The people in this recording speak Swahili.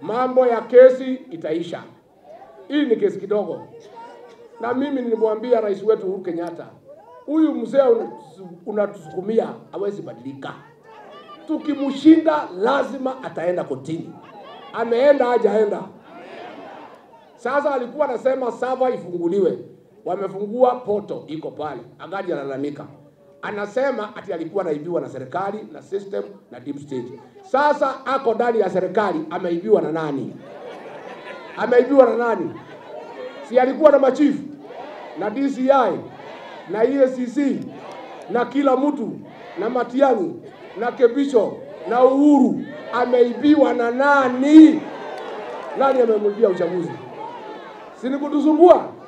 mambo ya kesi itaisha. Hii ni kesi kidogo, na mimi nilimwambia rais wetu Uhuru Kenyatta, huyu mzee unatusukumia hawezi badilika. Tukimshinda lazima ataenda kotini. Ameenda hajaenda? Sasa alikuwa anasema sava ifunguliwe, wamefungua poto, iko pale, angaji analalamika, anasema ati alikuwa anaibiwa na serikali na system na deep state. Sasa ako ndani ya serikali, ameibiwa na nani? Ameibiwa na nani? Si alikuwa na machifu na DCI na EACC na kila mtu na Matiang'i na Kebisho na Uhuru, ameibiwa na nani? Nani amemwibia uchaguzi? Si ni kutusumbua?